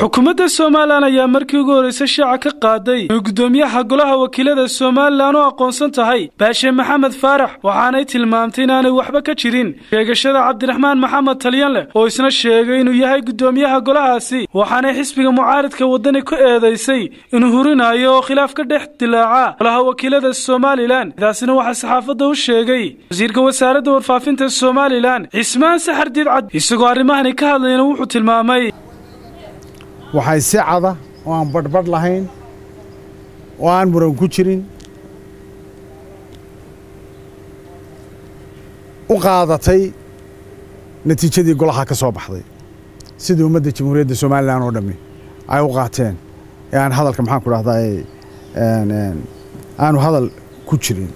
xukuumadda somalilan ayaa markii ugu horreysay shaaca ka qaaday inuu guddoomiyaha golaha wakiilada somalilan u aqoonsan tahay baashe maxamed faarax waxaanay tilmaamtay inaanay waxba ka jirin sheegashada cabdiraxmaan maxamed talyanleh oo isna sheegay inuu yahay guddoomiyaha golahaasi waxaanay xisbiga mucaaridka waddani ku eedaysay inuu hurinayo oo khilaaf ka dhex dilaaca golaha wakiilada somalilan sidaasina waxaa saxaafadda u sheegay wasiirka wasaaradda warfaafinta somalilan cismaan saxardiid cad isagoo arrimahani ka hadlayna wuxuu tilmaamay waxay si cada oo aan badhbadh lahayn oo aan muran ku jirin u qaadatay natiijadii golaha ka soo baxday sidii ummadda jamhuuriyadda somalilan oo dhammi ay u qaateen ee aan hadalka maxaan ku dhahdaa aanu hadal ku jirin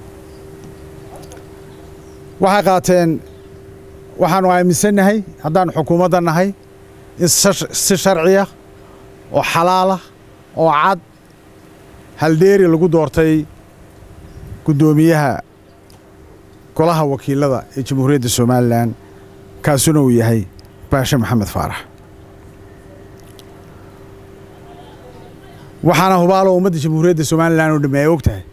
waxay qaateen waxaanu aaminsannahay haddaanu xukuumadda nahay in si sharciya oo xalaalah oo cad haldheeri lagu doortay guddoomiyaha golaha wakiilada ee jamhuuriyadda somalilan kaasuna uu yahay baashe maxamed faarax waxaana hubaalo ummadda jamhuuriyadda somalilan oo dhamme ay og tahay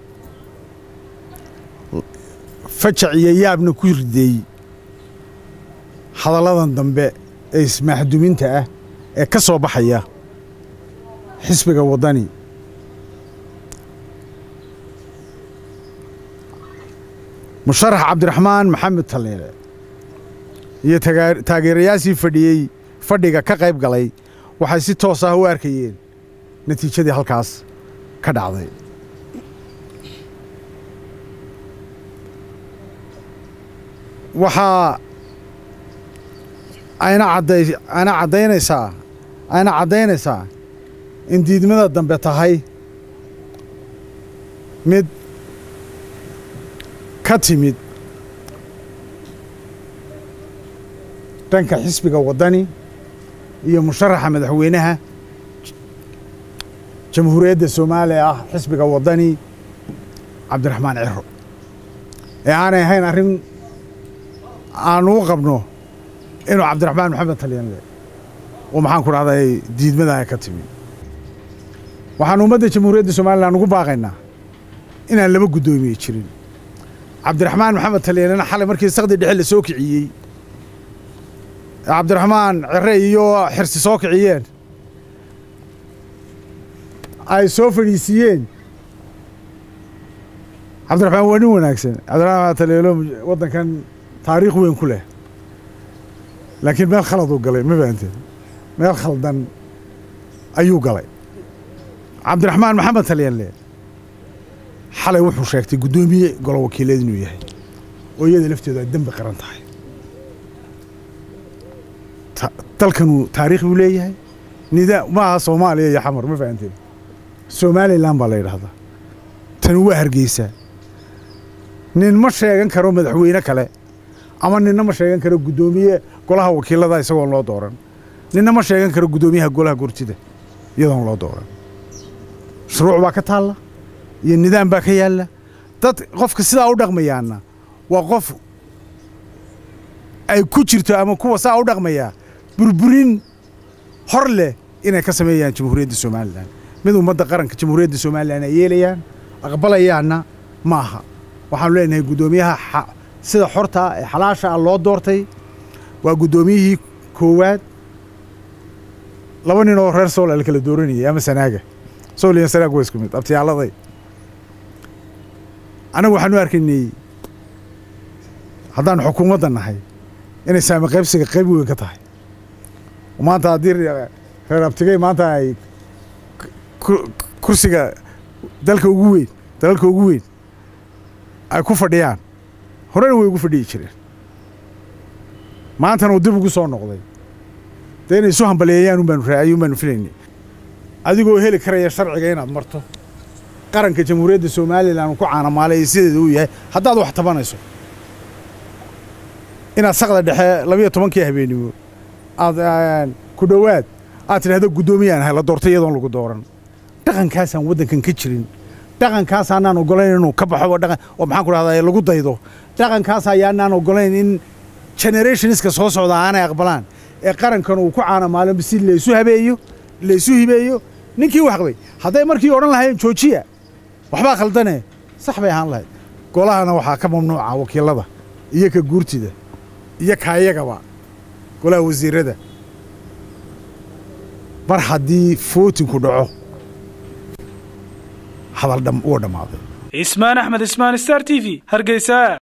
fajac iyo yaabna ku rideey hadalladan dambe ee ismaaxduminta ah ee ka soo baxaya xisbiga waddani musharax cabdiraxmaan maxamed talleele iyo taageerayaashii fadhiyey fadhiga ka qayb galay waxay si toos ah u arkayeen natiijadii halkaas ka dhacday waxaa ayna cadday ayna caddaynaysaa ayna caddaynaysaa in diidmada dambe tahay mid ka timid dhanka xisbiga waddani iyo musharaxa madaxweynaha jamhuuriyadda soomaaliya ah xisbiga waddani cabdiraxmaan ciro ee aanay ahayn arrin aanu u qabno inuu cabdiraxmaan maxamed talyanle oo maxaan ku dhahday diidmadaha ka timi waxaanu ummadda jamhuuriyadda somalilan ugu baaqaynaa inaan laba guddoomiye jirin cabdiraxmaan maxamed talyanena xalay markii sakdi dhexe la soo kiciyey cabdiraxmaan cire iyo xirsi soo kiciyeen ay soo fadhiisiiyeen cabdiraxmaan waa nin wanaagsan cabdiraxmaan talyeelo waddankan taariikh weyn ku leh laakiin meel khaladuu galay ma fahanteen meel khaldan ayuu galay cabdiraxmaan maxamed talyanle xalay wuxuu sheegtay guddoomiye golo wakiileed inuu yahay oo iyada lafteedu ay dembi qaran tahay dalkanuu taariikh buu leeyahay nidaa ma aha soomaaliya iyo xamar ma fahanteen somalilan baa la yidhaahdaa tani waa hargeysaa nin ma sheegan karo madaxweyne kale ama ninna ma sheegan karo guddoomiye golaha wakiilada isagoon loo dooran ninna ma sheegan karo guddoomiyaha golaha gurtida iyadoon loo dooran shuruuc baa ka taalla iyo nidaam baa ka yaalla dad qofka sidaa u dhaqmayaana waa qof ay ku jirto ama kuwa saa u dhaqmayaa burburin hor leh inay ka sameeyaan jamhuuriyadda somalilan mid ummadda qaranka jamhuuriyadda somalilan ay yeelayaan aqbalayaanna ma aha waxaanu leenahay guddoomiyaha sida xortaa ee xalaasha ah loo doortay waa guddoomiyihii koowaad laba nin oo reer sool la kala dooranayay ama sanaaga sool iyo sanaag waa isku mid abtiyaaladay annagu waxaanu arkaynay haddaanu xukuumadda nahay inay saami qaybsiga qayb weyn ka tahay maanta haddii reer abtigey maanta ay kursiga dalka ugu weyn dalalka ugu weyn ay ku fadhiyaan horena way ugu fadhiyi jireen maantana uu dib ugu soo noqday dee inay isu hambaleeyayaan unbaanu raacay unbaanu filaynay adigoo heli karaya sharciga inaad marto qaranka jamhuuriyadda somalilan uu ku caanamaalay iyo sideeda uu yahay haddaad wax tabanayso inaad sakda dhexe labiyo tobankii habeenimo aad ku dhowaad aad tidhahdo guddoomiyaan ahay la doortay iyadoon lagu dooran dhaqankaasaan waddankan ka jirin dhaqankaas aanaan ogolayn inuu ka baxo oo dhaqan oo maxaan ku dhahdaa lagu daydo dhaqankaas ayaanaan ogolayn in generationska soo socda aanay aqbalaan ee qarankan uu ku caana maalin si laysu habeeyo laysu hibeeyo ninkii wax qabay hadday markii odhan lahayn joojiya waxbaa khaldane sax bay ahaan lahayd golahana waxaa ka mamnuuca wakiilada iyo ka guurtida iyo kaayagaba golaha wasiirada mar haddii footinku dhaco hadal uu dhammaaday cismaan axmed ismaan star t v hargeysa